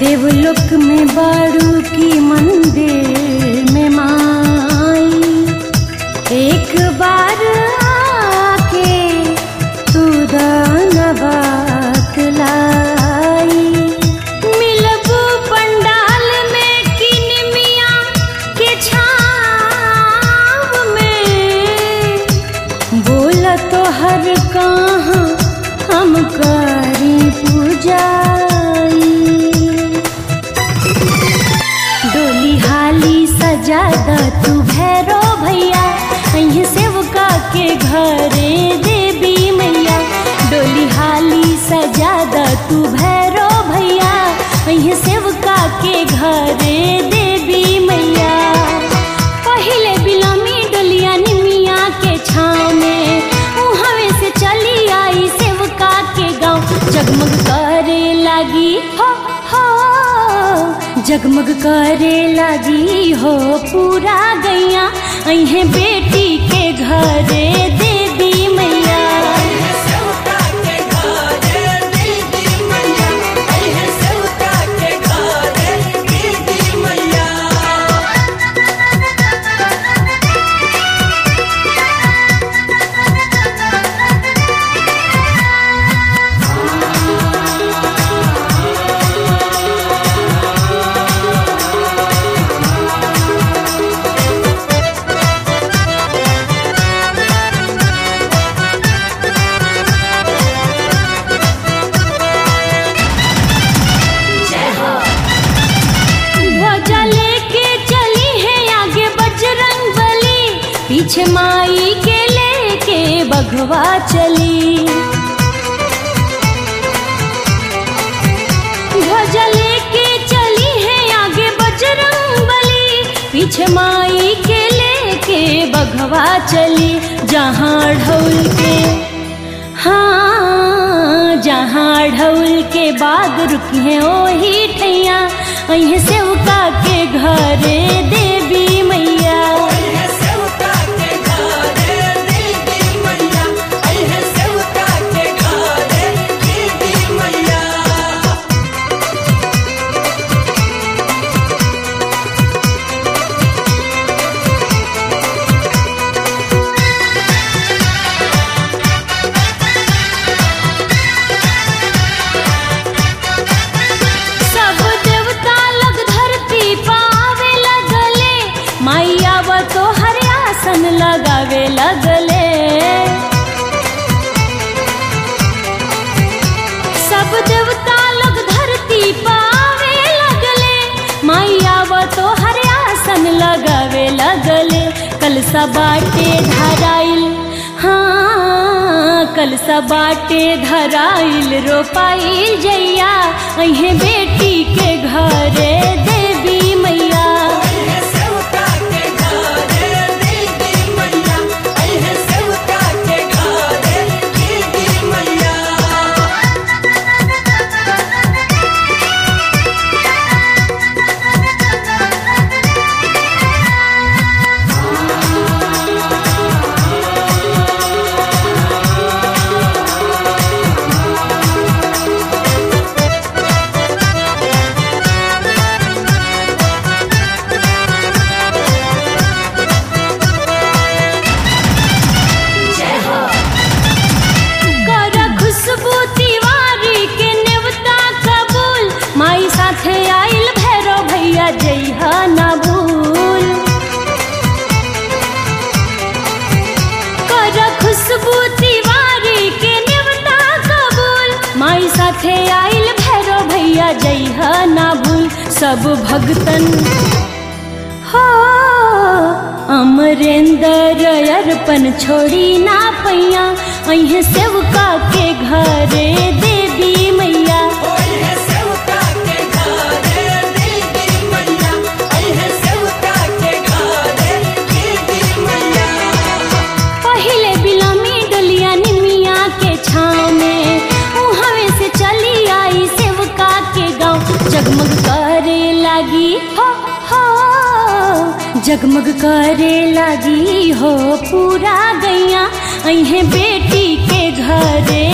देवलोक में बाड़ू की मंदिर में माई एक बार आके तू दानवात लाई मिलबू पंडाल में किनमिया के छाव में बोला तो हर कहाँ हम करी पूजाई डोली हाली सजादा तू भैरो भैया अहीं सेवका के घरे देवी मैया डोली हाली सजादा तू भैरो भैया अहीं सेवका के घरे देवी मैया पहिले बिलमी डोलिया निमिया के छाँव में उहवे से चली आई सेवका के गाँव जगमग करे लगी हो हो जगमग करे लगी हो पूरा गैया अहे बेटी के घरे देवी मैया ध्वजा लेके चली है आगे बजरंग बली पीछे माई के लेके बघवा चली ध्वजा लेके चली है आगे बजरंग बली पीछे माई के लेके बघवा चली जहाँ ढोल के हाँ जहाँ ढोल के बाग रुकी है ओही ठैया अहीं सेवका के घरे देवी मैया सब देवता लग धरती पावे लगले मैया व तो हर आसन लगावे लगले सब देवता लग धरती पावे लगले मैया व तो हर आसन लगावे लगले कलसा बाटे धराइल हाँ कलसा बाटे धराइल रोपाइल जैया अहे बेटी के घरे देवी मैया कर खुशबू तिवारी के नेवता कबूल माई साथे आइल भैरो भैया जइहा ना भूल कर खुशबू तिवारी के नेवता कबूल माई साथे आइल भैरो भैया जइहा ना भूल सब भगतन हो अमरेंद्र अर्पण छोड़ी ना पैया अहे सेवका के घरे देवी मैया पहिले बिलमी डलिया निमिया के छाँव में उहवे से चली आई सेवका के गाँव जगमग करे लगी हो हो जगमग करे लगी हो पूरा गैया अहे बेटी के घरे